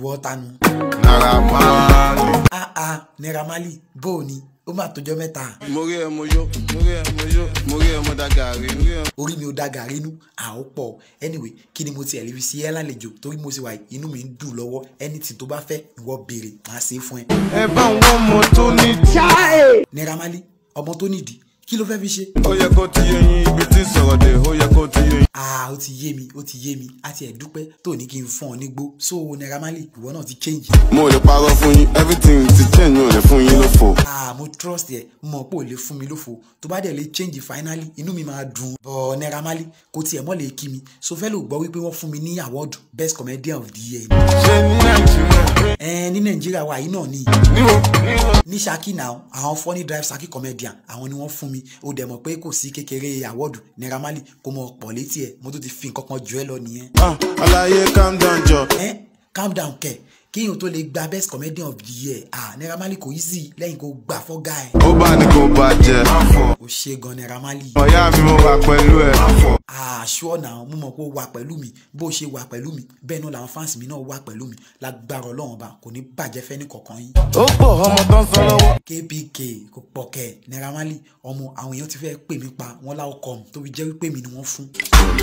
ìwọ tanu. Naira Marley. ah ah Naira Marley bó o ní ó mà tójọ́ mẹ́ta mo rí ẹ mo yó mo rí ẹ mo yó mo rí ẹ mo da gàrí mo rí ẹ. orí mi ò da gàrí inú àó pọ̀ anyway kí ni mo ti ẹ̀rí fi sí ẹ́ lálejò torí mo ti wà yìí, inú mi ń dùn lọ́wọ́ anything tó bá fẹ́ ìwọ béèrè màá ṣe é fún ẹ. ẹ bá ń wọ́n mọ tó ní. Naira Marley ọmọ tó nídìí kí ló fẹ́ fi ṣe. ó yẹ kó ti yé yín ibi tí sọ̀rọ̀ dé ó yẹ kó ti yé yín. ah ó ti yé mi ó ti yé mi àti ẹ̀dúpẹ́ tó ní kí n fún ọ nígbó so Naira Marley ìwọ náà ti change. mo lè parọ́ fún yín everything ti change mi ò lè fún yín lófo. ah mo trust ẹ mo mọ̀ pé ò lè fún mi lófo tó bá dẹ̀ lè change finally inú mi máa dùn. bọ̀ Naira Marley kò tiẹ̀ mọ́ lè kí mi so fẹ́ ló gbọ́ wípé wọ́n fún mi ní award best comedian of the year. ṣé ní nàìjíríà. ẹ ní nàìjíríà wa yìí náà ni níbo níbo. ní Ṣakí náà àwọn funny drive Ṣakí comedian àwọn ni wọ́n fún mi ó dẹ̀ mọ̀ pé kò sí kékeré award Naira Marley kò mọ̀ pọ̀ létí ẹ̀ mo tún ti fi nǹkan kan jù ẹ́ lọ nìyẹn. ah alaye calm down jọ. ẹ calm down kẹ kíyàn tó lè gba best comedian of the year ah Naira Marley kò easy lẹ́yìn kó gbà fọ́gà ẹ̀. ó bá ní kó bàjẹ́. ó ṣe gan Naira Marley. ọ̀yá mi mo wà pẹ̀lú ẹ̀. ah sure now mo mọ̀ pé ó wà pẹ̀lú mi bó ṣe wà pẹ̀lú mi bẹ́ẹ̀ náà làwọn fans mi náà wà pẹ̀lú mi lágbára ọlọ́run ọba kò ní bàjẹ́ fẹ́ ní kọ̀ọ̀kan yín. ó pọ̀ ọmọ tó ń sọ lọ́wọ́. kpk kò pọ̀ kẹ̀ Naira Marley ọmọ àwọn èèyàn ti fẹ́ pè mí pa wọ́n láwọn kọ́ mi tóbi jẹ́ wípé mi ni wọ́n fún.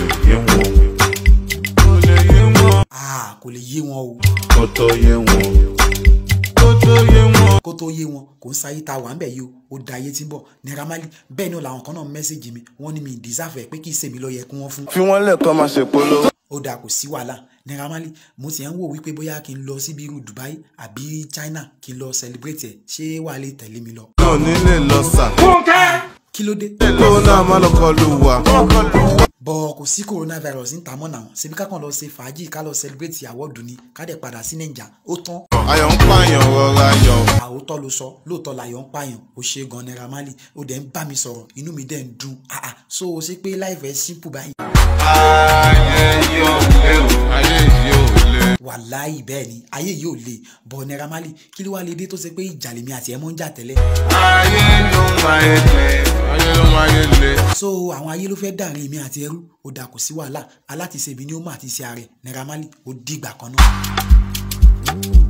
kò lè yé wọn. ah kò lè yé wọn o kò tó yé wọn. kò tó yé wọn. kó tó yé wọn kò ń sáyé ta wà ń bẹ̀ yìí o ó da ayé tí ń bọ̀ Naira Marley bẹ́ẹ̀ náà làwọn kan náà mẹ́sẹ̀gì mi wọ́n ní mi deserve ẹ̀ pé kì í ṣèmi ló yẹ kí wọ́n fún. fi wọ́n lẹ́ẹ̀kan máa ṣe polówó. ó dáa kò sí wàhálà Naira Marley mo ti ń wò wípé bóyá kí n lọ síbi irú Dubai àbí China kí n lọ celebrate ẹ̀ ṣé wàá lè tẹ̀lé mi lọ. náà nílé lọ sà. kí ló dé. kó náà má lọ kọlu wa. bọ̀ kò sí coronavirus ń ta mọ́ náà ṣebí ká kàn lọ ṣe fàájì ká lọ celebrate àwọ̀dù ni ká dẹ̀ padà sí nàìjà ó tán. ayọ̀ ń pààyàn rọra yọ̀. àwòtọ́ ló sọ lóòótọ́ làyọ̀ ń pààyàn ó ṣe gan Naira Marley ó dẹ̀ ń bá mi sọ̀rọ̀ inú mi dẹ̀ ń dùn ah ah so o ṣe pé láìfẹ́ simple báyìí. ayé yóò lé o. ayé yóò lé. wàláì bẹ́ẹ̀ ni ayé yìí ò le bọ̀ Naira Marley kí ló wá lè dé tó ṣe pé ìjà lèmi àti ẹ̀ mọ́ ń jà tẹ́lẹ̀. ayé ló máa yé lé. ayé ló máa yé lé. so àwọn ayé ló fẹ́ dàrin èmi àti ẹrú ó dà kò sí wàhálà alátiṣe mi ni ó mà ti ṣe ààrẹ Naira Marley ó dìgbà kan náà.